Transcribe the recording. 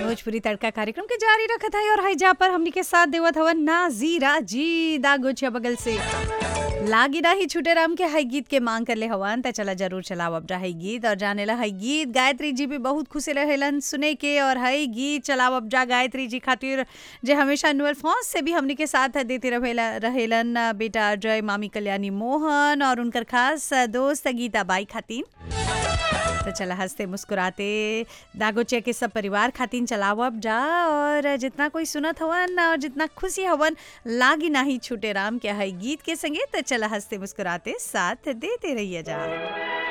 भोजपुरी तड़का कार्यक्रम के जारी रखत है और हैजा पर हमनी के साथ देवत हवन नाजीरा जी दागोचिया बगल से लागी रही छूटे राम के हई गीत के मांग कर ले हवन त चला जरूर चलाव अब हई गीत और जाने ला हई गीत गायत्री जी भी बहुत खुशी रहेलन सुने के और हई गीत चलाव अब जा गायत्री जी खातिर जे हमेशा नुअल फॉन्स से भी हमनी के साथ देते रहेला रहेलन बेटा जय मामी कल्याणी मोहन और उनकर खास दोस्त गीता बाई खातिन तो चला हंसते मुस्कुराते दागोचिया के सब परिवार खातिन चलाव अब जा और जितना कोई सुनत हवन और जितना खुशी हवन लागी नाही छूटे राम के हई गीत के संगे तो चला हंसते मुस्कुराते साथ देते रहिए जा